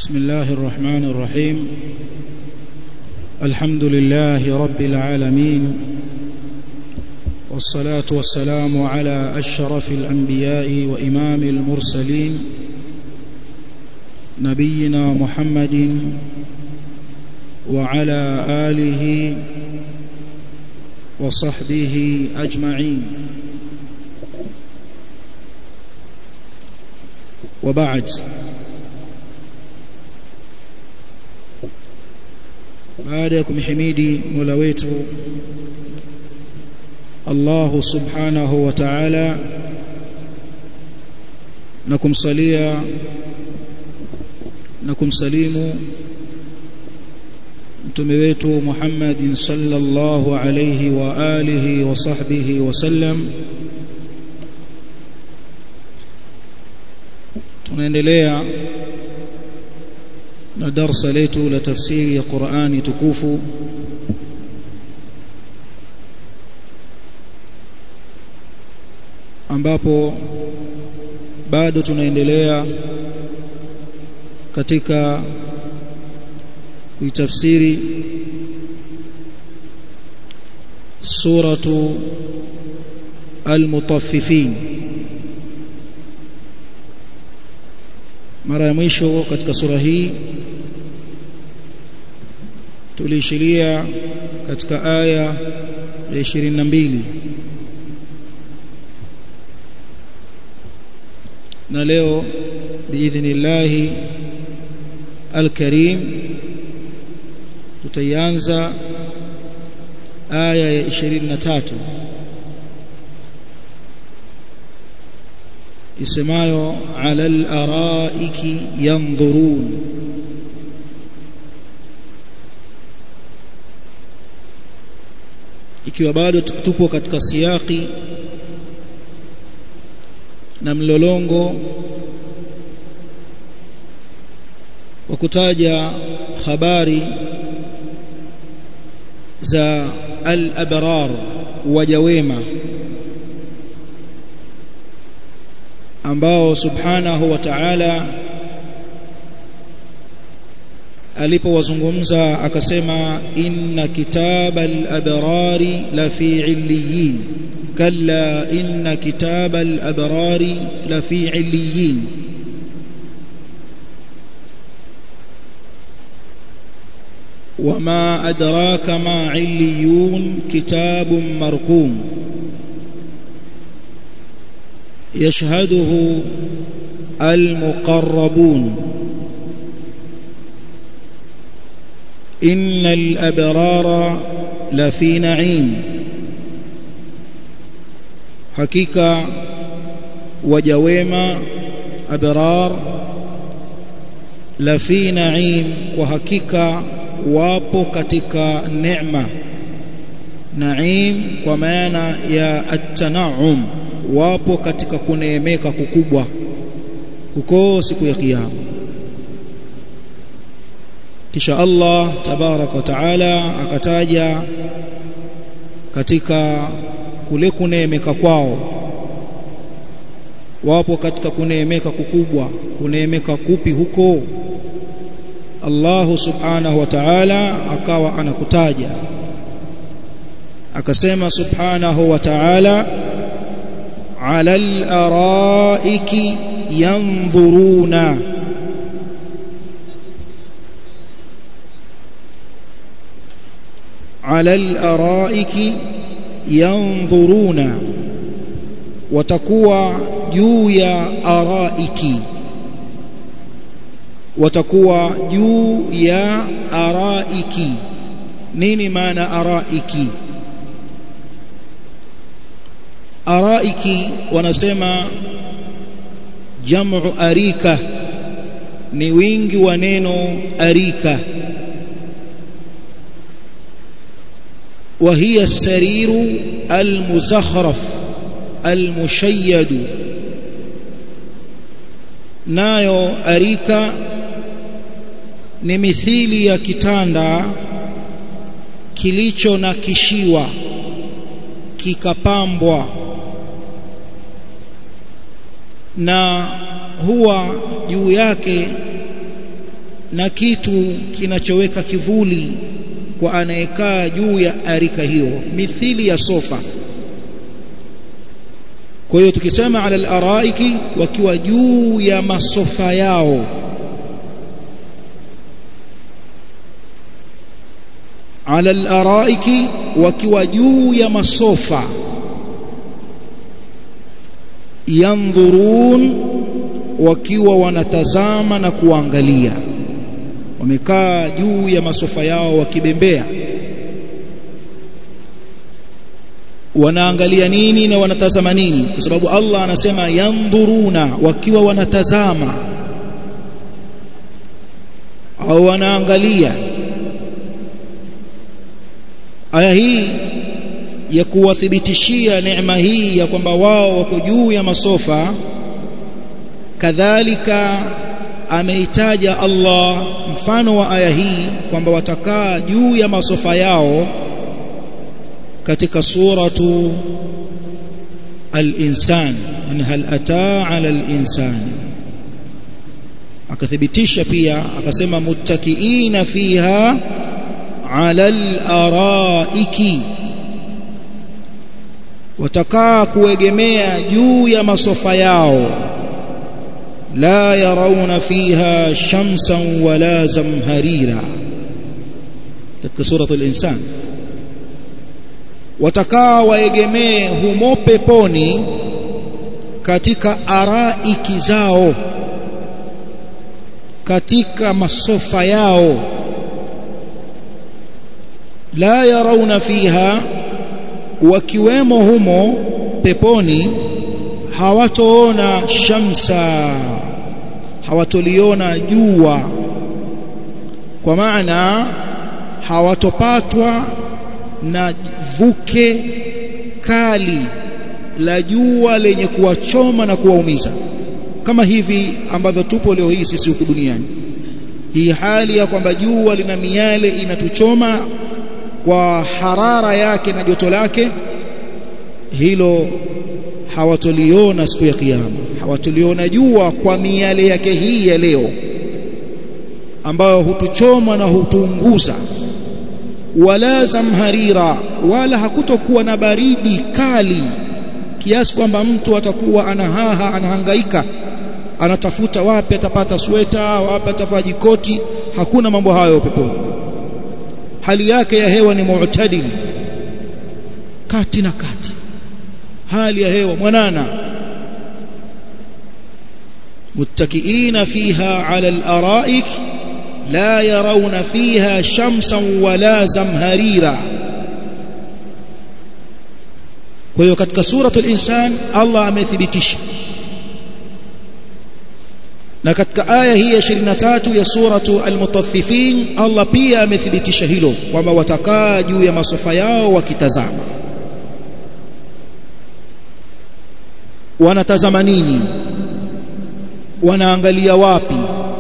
بسم الله الرحمن الرحيم الحمد لله رب العالمين والصلاة والسلام على أشرف الأنبياء وإمام المرسلين نبينا محمد وعلى آله وصحبه أجمعين وبعد baada ya kumhimidi Mola wetu Allah subhanahu wa ta'ala na kumsalia na kumsalimu mtume wetu Muhammadin sallallahu alayhi wa alihi wa sahbihi wa sallam tunaendelea na darasa letu la tafsiri ya Qur'ani tukufu ambapo bado tunaendelea katika kuitafsiri suratu al-mutaffifin mara ya mwisho katika sura hii tuliishiria katika aya ya 22 na leo biidhnillahi alkarim tutaianza aya ya 23 isemayo ala al-araiki yanzurun ikiwa bado tupo katika siyaki na mlolongo wa kutaja habari za al-abrar waja wema ambao subhanahu wa ta'ala alipowazungumza akasema inna kitabal abrari la fi illiyin kalla inna kitabal abrari la fi illiyin وما أدراك ما عليون كتاب مرقوم يشهده المقربون إن الأبرار لفي نعيم حقيقة وجويما أبرار لفي نعيم وحقيقة wapo katika neema naim kwa maana ya at-tana'um wapo katika kuneemeka kukubwa huko siku ya kiyama kisha Allah tabarak wa taala akataja katika kule kuneemeka kwao wapo katika kuneemeka kukubwa kuneemeka kupi huko Allah subhanahu wa ta'ala akawa anakutaja akasema subhanahu wa ta'ala ala al-araiki yanzuruna ala al-araiki yanzuruna watakuwa juu ya araiki watakuwa juu ya araiki nini maana araiki araiki wanasema jamu arika ni wingi wa neno arika وهي السرير المزخرف المشيد nayo arika ni mithili ya kitanda kilicho na kishiwa kikapambwa na huwa juu yake na kitu kinachoweka kivuli kwa anayekaa juu ya arika hiyo mithili ya sofa kwa hiyo tukisema ala al-araiki wakiwa juu ya masofa yao ala al-araiki wakiwa juu ya masofa yandhurun wakiwa wanatazama na kuangalia wamekaa juu ya masofa yao wakibembea wanaangalia nini na wanatazama nini kwa sababu Allah anasema yandhuruna wakiwa wanatazama au wanaangalia aya hii ya kuwathibitishia neema hii ya kwamba wao wako juu ya masofa kadhalika ameitaja Allah mfano wa aya hii kwamba watakaa juu ya masofa yao katika suratu al-insan yani hal ataa ala al-insan akathibitisha pia akasema muttakiina fiha ala al-araiki watakaa kuegemea juu ya masofa yao la yarawna fiha shamsan wala zamharira katika suratu al-insan watakaa waegemee humo peponi katika araiki zao katika masofa yao la yarawna fiha wakiwemo humo peponi hawatoona shamsa hawatoliona jua kwa maana hawatopatwa na vuke kali la jua lenye kuwachoma na kuwaumiza kama hivi ambavyo tupo leo hii sisi huku duniani hii hali ya kwamba jua lina miale inatuchoma kwa harara yake na joto lake hilo hawatoliona siku ya kiyama hawatoliona jua kwa miale yake hii ya leo ambayo hutuchoma na hutuunguza wala zamharira wala hakutokuwa na baridi kali kiasi kwamba mtu atakuwa anahaha anahangaika anatafuta wapi atapata sweta wapi atavaa jikoti hakuna mambo hayo peponi hali yake ya hewa ni mu'tadil kati na kati hali ya hewa mwanana muttakiina fiha ala al-ara'ik la yarawna fiha shamsan wala zamharira kwa hiyo katika suratul insan Allah amethibitisha na katika aya hii ya 23 ya suratu al-mutaffifin Allah pia amethibitisha hilo kwamba watakaa juu ya masofa yao wakitazama wanatazama nini wanaangalia wapi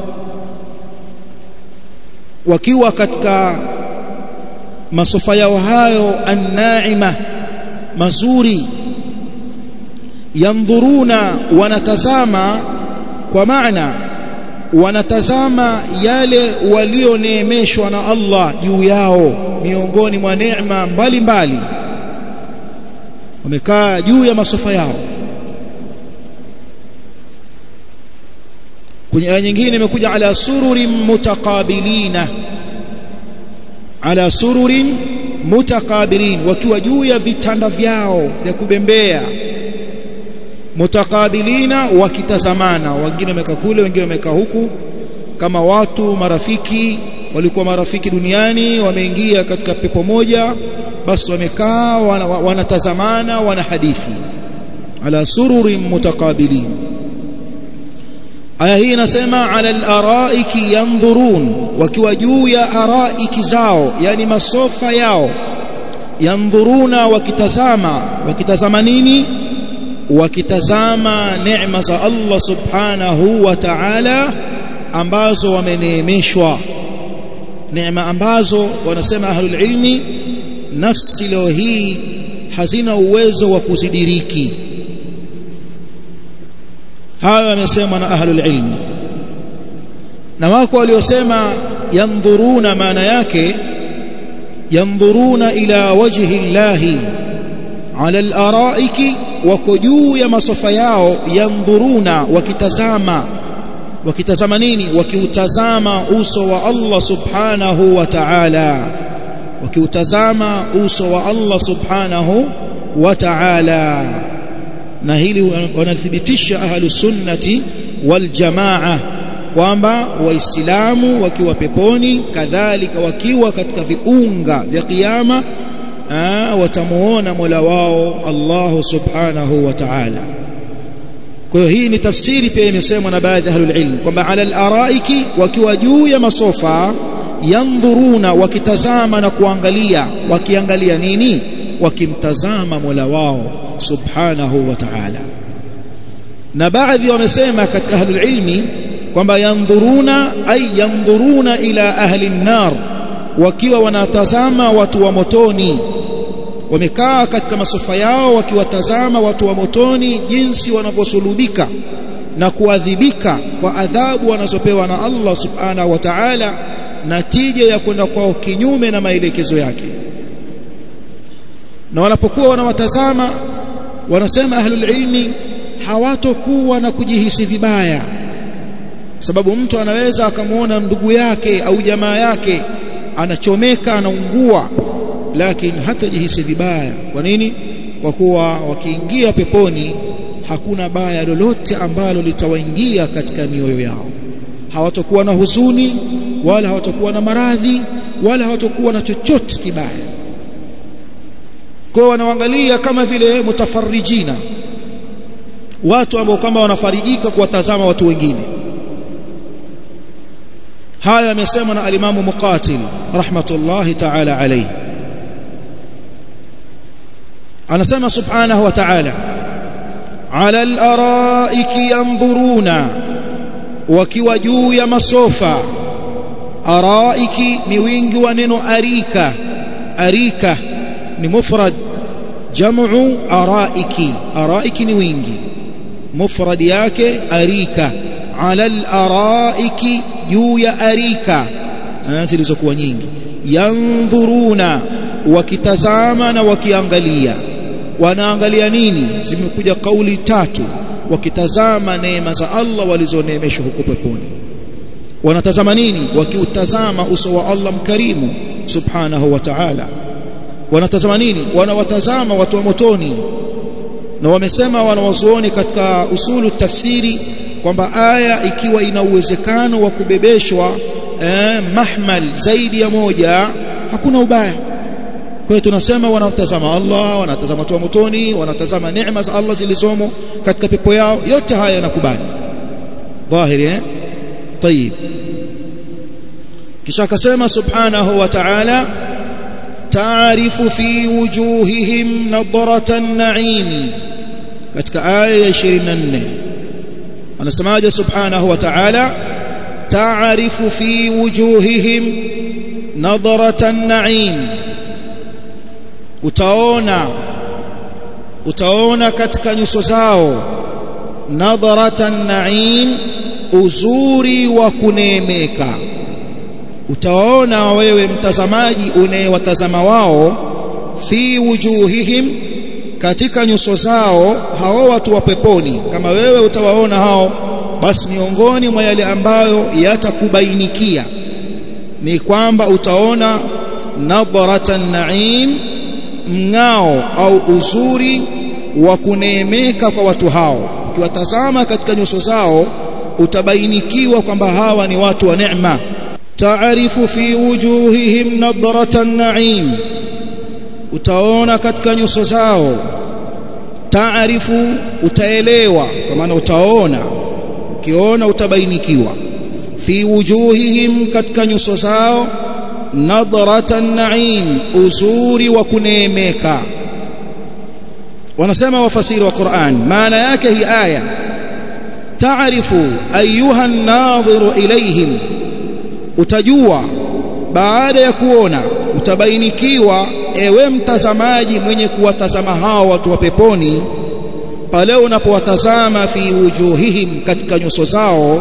wakiwa katika masofa yao hayo annaima mazuri yandhuruna wanatazama kwa maana wanatazama yale walioneemeshwa na Allah juu yao miongoni mwa neema mbalimbali wamekaa juu ya masofa yao kwenye aya nyingine imekuja ala sururin mutaqabilina ala sururin mutaqabilin wakiwa juu ya vitanda vyao vya kubembea mutakabilina wakitazamana wengine wamekaa kule wengine wamekaa huku kama watu marafiki walikuwa marafiki duniani wameingia katika pepo moja basi wamekaa wanatazamana wana, wana hadithi ala sururin mutakabilin aya hii inasema ala al-araiki yanzurun wakiwa juu ya araiki zao yani masofa yao yanzuruna wakitazama wakitazama nini wakitazama neema za Allah subhanahu wa ta'ala ambazo wameneemeshwa neema ambazo wanasema ahlul ilmi nafsi leo hii hazina uwezo wa kuzidiriki hayo yamesemwa na ahlul ilmi na wako waliosema yandhuruna maana yake yandhuruna ila wajhi llahi ala al-araiki wako juu ya masofa yao yandhuruna wakitazama wakitazama nini wakiutazama uso wa Allah subhanahu wa ta'ala wakiutazama uso wa Allah subhanahu wa ta'ala na hili wanathibitisha ahlus sunnati wal jamaa kwamba waislamu wakiwa peponi kadhalika wakiwa katika viunga vya kiyama watamuona Mola wao Allah subhanahu wa ta'ala kwa hiyo hii ni tafsiri pia imesemwa na baadhi ya ahlul ilm kwamba ala al-araiki wakiwa juu ya masofa yandhuruna wakitazama na kuangalia wakiangalia nini wakimtazama Mola wao subhanahu wa ta'ala na baadhi wamesema katika ahlul ilmi kwamba yandhuruna ay yandhuruna ila ahli an-nar wakiwa wanatazama watu wa motoni wamekaa katika masofa yao wakiwatazama watu wa motoni jinsi wanavyosulubika na kuadhibika kwa adhabu wanazopewa na Allah subhanahu wa ta'ala natija ya kwenda kwao kinyume na maelekezo yake na wanapokuwa wanawatazama wanasema ahlul ilmi hawatokuwa na kujihisi vibaya sababu mtu anaweza akamwona ndugu yake au jamaa yake anachomeka anaungua lakini hatajihisi vibaya kwa nini kwa kuwa wakiingia peponi hakuna baya lolote ambalo litawaingia katika mioyo yao hawatakuwa na huzuni wala hawatakuwa na maradhi wala hawatakuwa na chochote kibaya kwa wanaangalia kama vile mutafarrijina watu ambao kama wanafarijika kuwatazama watu wengine haya yamesemwa na alimamu muqatil rahmatullahi ta'ala alayhi anasema subhanahu wa ta'ala ala al-araiki yanzuruna wakiwa juu ya masofa araiki ni wingi wa neno arika arika ni mufrad jamu araiki araiki ni wingi mufrad yake arika ala al-araiki juu ya arika zilizokuwa nyingi yanzuruna wakitazama na wakiangalia wanaangalia nini zimekuja kauli tatu wakitazama neema za Allah walizoneemeshwa huko peponi wanatazama nini wakiutazama uso wa Allah mkarimu subhanahu wa ta'ala wanatazama nini wanawatazama watu wa motoni na wamesema wanawazuoni katika usulu tafsiri kwamba aya ikiwa ina uwezekano wa kubebeshwa eh, mahmal zaidi ya moja hakuna ubaya kwa hiyo tunasema wanatazama Allah wanatazama watu wa motoni wanatazama neema za Allah zilizomo katika pepo yao yote haya yanakubali dhahiri eh طيب kisha akasema subhanahu wa ta'ala ta'rifu fi wujuhihim nadratan na'im katika aya ya 24 anasemaje subhanahu wa ta'ala ta'rifu fi wujuhihim nadratan na'im utaona utaona katika nyuso zao nadharatan na'im uzuri wa kuneemeka utaona wewe mtazamaji unayewatazama wao fi wujuhihim katika nyuso zao hao watu wa peponi kama wewe utawaona hao basi miongoni mwa yale ambayo yatakubainikia ni kwamba utaona nadharatan na'im mng'ao au uzuri wa kuneemeka kwa watu hao ukiwatazama katika nyuso zao utabainikiwa kwamba hawa ni watu wa neema taarifu fi wujuhihim nadratan na'im utaona katika nyuso zao taarifu utaelewa kwa maana utaona ukiona utabainikiwa fi wujuhihim katika nyuso zao nadratan na'im uzuri wa kuneemeka wanasema wafasiri wa Qur'an maana yake hii aya taarifu ayuha an-nadhiru ilayhim utajua baada ya kuona utabainikiwa ewe mtazamaji mwenye kuwatazama hao watu wa peponi pale unapowatazama fi wujuhihim katika nyuso zao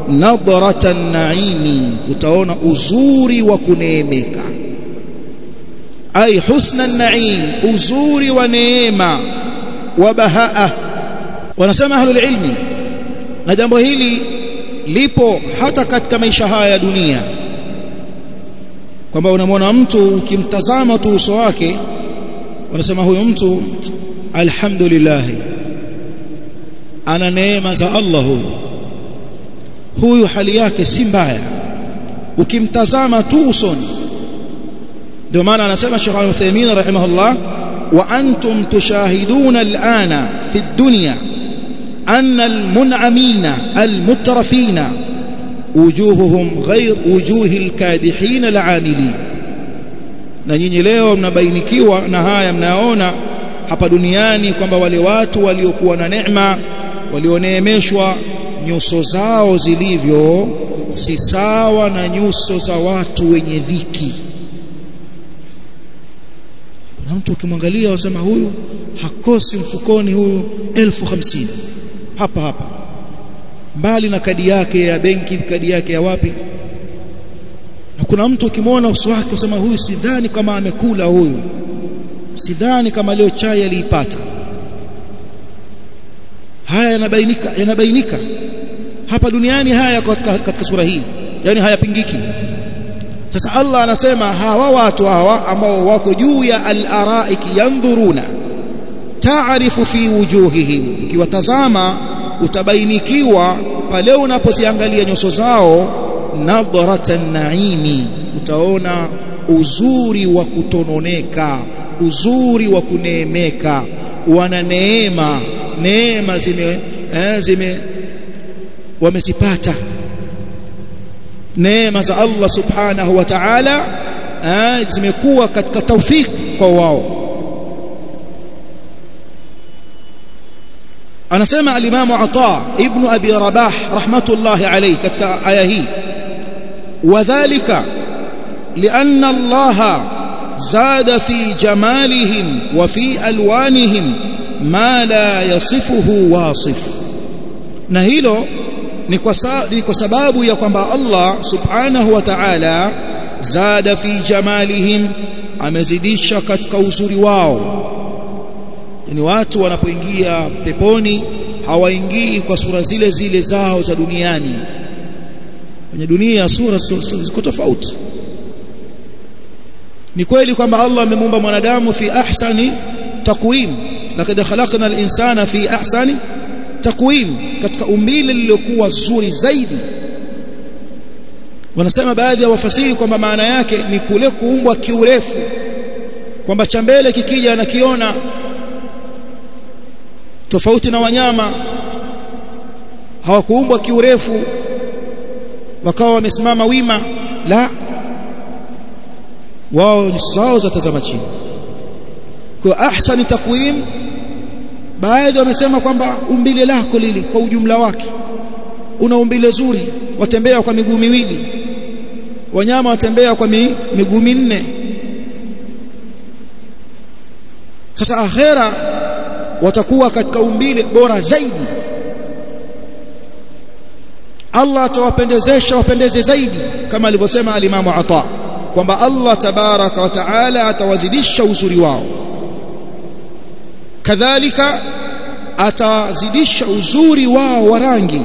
nadratan naimi utaona uzuri wa kuneemeka ay husna naim uzuri wa neema wa bahaa wanasema ahlul ilmi na jambo hili lipo hata katika maisha haya ya dunia kwamba unamwona mtu ukimtazama tu uso wake wanasema huyo mtu alhamdulillah ana neema za Allah huyu huyu hali yake si mbaya ukimtazama tu usoni ndio maana anasema Sheikh Al-Uthaymeen rahimahullah wa antum tushahiduna al-ana fi ad-dunya anna al-mun'amina al-mutrafina wujuhuhum ghayr wujuhi al-kadihin al-amilin na nyinyi leo mnabainikiwa na haya mnayaona hapa duniani kwamba wale watu waliokuwa na neema walioneemeshwa nyuso zao zilivyo si sawa na nyuso za watu wenye dhiki kuna mtu ukimwangalia wasema huyu hakosi mfukoni huyu elfu hamsini hapa hapa mbali na kadi yake ya benki kadi yake ya wapi na kuna mtu ukimwona uso wake usema huyu sidhani kama amekula huyu sidhani kama leo chai aliipata haya yanabainika yanabainika hapa duniani haya katika, katika sura hii yani hayapingiki sasa Allah anasema hawa watu hawa ambao wako juu ya al-araiki yandhuruna taarifu fi wujuhihim ukiwatazama utabainikiwa pale unapoziangalia nyuso zao nadharatan naimi utaona uzuri wa kutononeka uzuri wa kuneemeka wana neema neema zime eh, zime wamezipata neema za Allah subhanahu wa ta'ala eh, zimekuwa katika taufiki kwa wao anasema al-Imam Ata ibn Abi Rabah rahmatullahi alayhi katika aya hii wadhālika lianna Allah zada fi jamalihim wa fi alwanihim ma la yasifuhu wasif na hilo ni kwa, ni kwa sababu ya kwamba Allah subhanahu wa ta'ala zada fi jamalihim amezidisha katika uzuri wao ni watu wanapoingia peponi hawaingii kwa sura zile zile zao za duniani kwenye dunia sura ziko tofauti ni kweli kwamba Allah amemuumba mwanadamu fi ahsani taqwim lakad khalaqna al-insana fi ahsani taqwim katika umbile lililokuwa zuri zaidi wanasema baadhi ya wafasiri kwamba maana yake ni kule kuumbwa kiurefu kwamba cha mbele kikija anakiona tofauti na wanyama hawakuumbwa kiurefu wakawa wamesimama wima la wao ni sawa za tazama chini kwa ahsani takwim baadhi wamesema kwamba umbile lako lili kwa ujumla wake una umbile zuri watembea kwa miguu miwili wanyama watembea kwa mi, miguu minne sasa akhera watakuwa katika umbile bora zaidi Allah atawapendezesha wapendeze zaidi kama alivyosema alimamu Ata kwamba Allah tabaraka wa taala atawazidisha uzuri wao kadhalika atazidisha uzuri wao wa rangi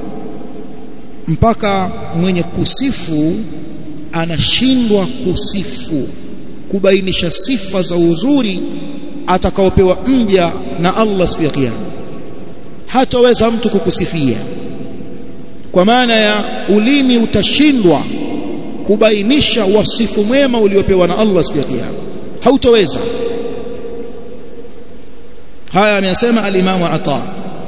mpaka mwenye kusifu anashindwa kusifu kubainisha sifa za uzuri atakaopewa mja na Allah siku ya kiyama hataweza mtu kukusifia kwa maana ya ulimi utashindwa kubainisha wasifu mwema uliopewa na Allah siku ya kiyama hautoweza haya amesema al-Imam Ata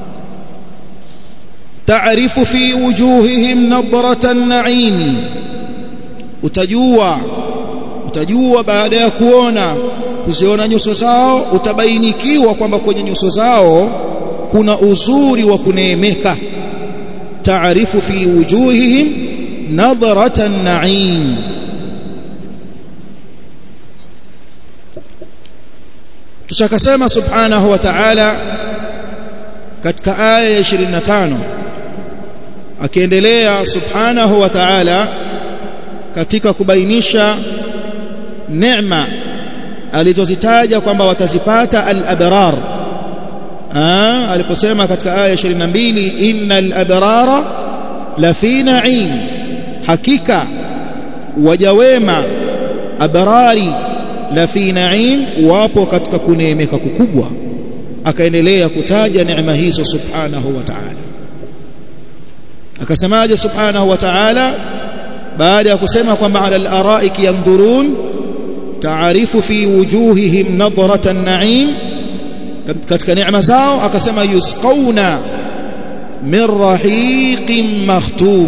ta'rifu fi wujuhihim nadratan na'im utajua utajua baada ya kuona kuziona nyuso zao utabainikiwa kwamba kwenye nyuso zao kuna uzuri wa kuneemeka ta'rifu fi wujuhihim nadratan na'im kisha akasema subhanahu wa ta'ala katika aya ya 25 akiendelea subhanahu wa ta'ala katika kubainisha neema alizozitaja kwamba watazipata al-abrar aliposema katika aya 22 innal abrara la fi na'im hakika wajawema abrari la fi na'im wapo katika kuneemeka kukubwa akaendelea kutaja neema hizo subhanahu wa ta'ala akasemaje subhanahu wa ta'ala baada ya kusema kwamba ala al-araiki yanzurun taarifu fi wujuhihim nadrata an-na'im katika neema zao akasema yusqauna min rahiqin makhtum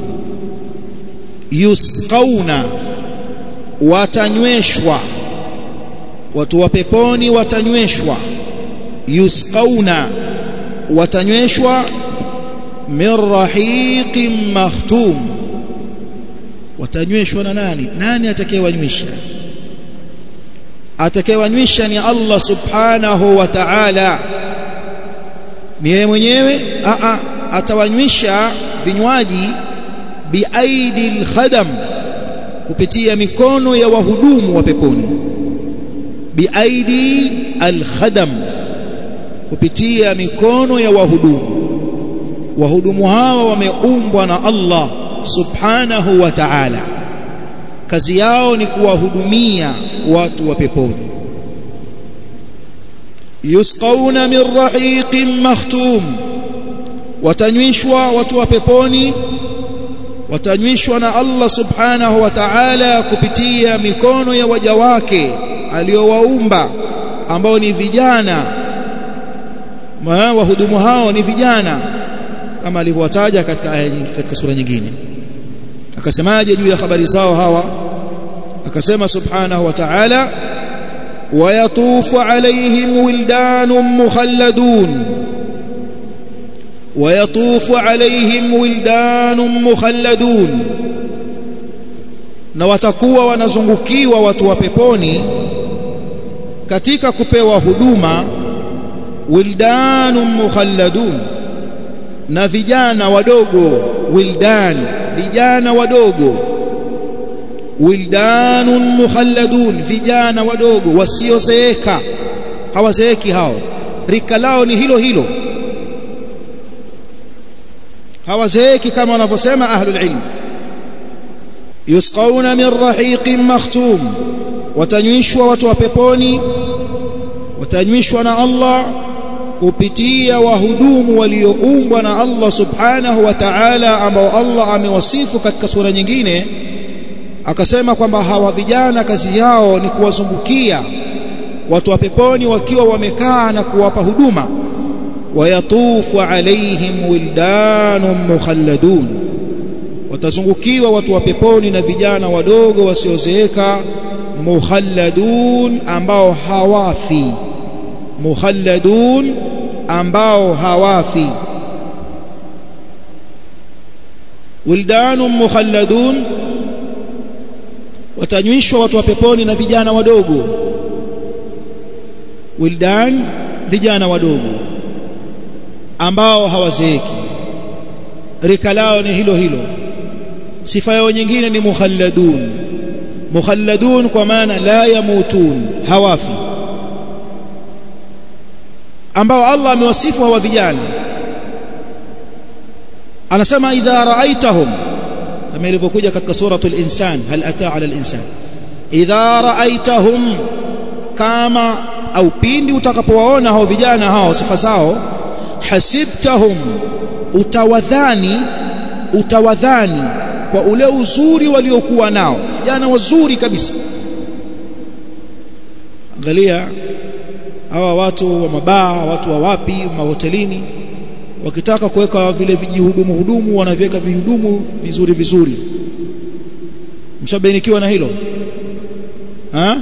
yusqauna watanyweshwa watu wa peponi watanyweshwa yusqauna watanyweshwa min rahiqin makhtum watanyweshwa na nani nani atakayewanywesha atakayewanywesha ni Allah subhanahu wa ta'ala ni yeye mwenyewe a a atawanywesha vinywaji biaidi alkhadam kupitia mikono ya wahudumu wa peponi biaidi alkhadam kupitia mikono ya wahudumu wahudumu hawa wameumbwa na Allah subhanahu wa ta'ala kazi yao ni kuwahudumia watu wa peponi yusqauna min rahiqin makhtum watanywishwa watu wa peponi watanywishwa na Allah subhanahu wa ta'ala kupitia mikono ya waja wake aliowaumba ambao ni vijana wahudumu hao ni vijana kama alivyowataja katika aya katika sura nyingine akasemaje juu ya habari zao hawa akasema subhanahu wa ta'ala ويطوف عليهم ولدان مخلدون ويطوف عليهم ولدان مخلدون na watakuwa wanazungukiwa watu wa peponi katika kupewa huduma wildanun mukhalladun na vijana wadogo wildan vijana wadogo wildanun mukhalladun vijana wadogo wasiozeeka hawazeeki hao rika lao ni hilo hilo hawazeeki kama wanavyosema ahlul ilm yusqauna min rahiqin makhtum watanywishwa watu wa peponi watanywishwa na Allah kupitia wahudumu walioumbwa na Allah subhanahu wa ta'ala ambao Allah amewasifu katika sura nyingine akasema kwamba hawa vijana kazi yao ni kuwazungukia watu wa peponi wakiwa wamekaa na kuwapa huduma wayatufu alaihim wildanun mukhalladun watazungukiwa watu wa peponi na vijana wadogo wasiozeeka mukhalladun ambao hawafi mukhalladun ambao hawafi wildanun mukhalladun watanywishwa watu wa peponi na vijana wadogo wildan vijana wadogo ambao hawazeeki rika lao ni hilo hilo sifa yao nyingine ni mukhalladun mukhalladun kwa maana la yamutun hawafi ambao Allah amewasifu hawa vijana anasema idha raaitahum kama ilivyokuja katika suratul insan hal ataa ala al-insan idha raaitahum kama au pindi utakapowaona hao vijana hao sifa zao hasibtahum utawadhani utawadhani kwa ule uzuri waliokuwa nao vijana wazuri kabisa angalia hawa watu wa mabaa watu wa wapi mahotelini wakitaka kuweka vile vijihudumu hudumu wanaviweka vihudumu vizuri vizuri mshabainikiwa na hilo ha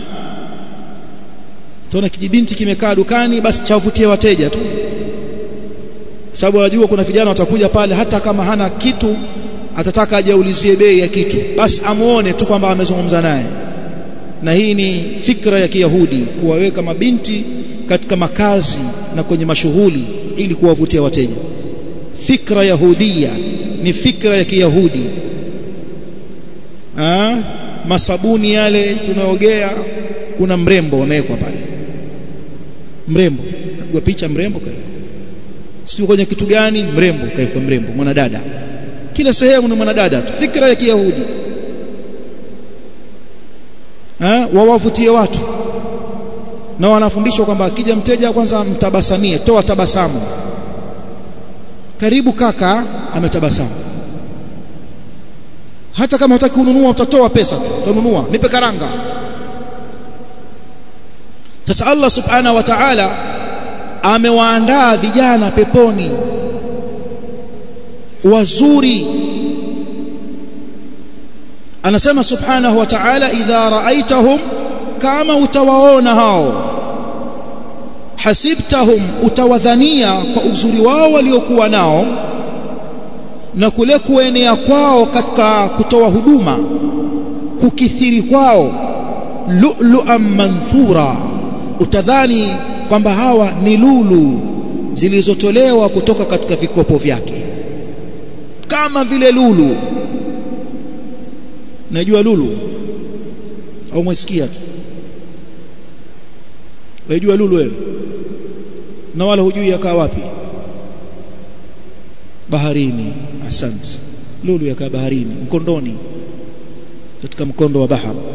tuona kijibinti kimekaa dukani basi chavutie wateja tu sababu anajua kuna vijana watakuja pale hata kama hana kitu atataka ajaulizie bei ya kitu basi amuone tu kwamba amezungumza naye na hii ni fikra ya Kiyahudi kuwaweka mabinti katika makazi na kwenye mashughuli ili kuwavutia wateja fikra yahudia ni fikra ya Kiyahudi ah masabuni yale tunaogea kuna mrembo wamewekwa pale mrembo kapigwa picha mrembo kaekwa sio kwenye kitu gani mrembo kaekwa mrembo mwanadada kila sehemu ni mwanadada tu fikra ya Kiyahudi eh wawavutie watu na wanafundishwa kwamba akija mteja kwanza mtabasamie toa tabasamu karibu kaka ametabasamu hata kama hutaki kununua utatoa pesa tu utanunua nipe karanga sasa Allah subhanahu wa ta'ala amewaandaa vijana peponi wazuri anasema subhanahu wa ta'ala idha ra'aitahum kama utawaona hao hasibtahum utawadhania kwa uzuri wao waliokuwa nao na kule kuenea kwao katika kutoa huduma kukithiri kwao lu'lu'an manthura utadhani kwamba hawa ni lulu zilizotolewa kutoka katika vikopo vyake kama vile lulu najua lulu au mwesikia tu wajua lulu wewe na wala hujui yakaa wapi baharini asante lulu yakaa baharini mkondoni katika mkondo wa bahari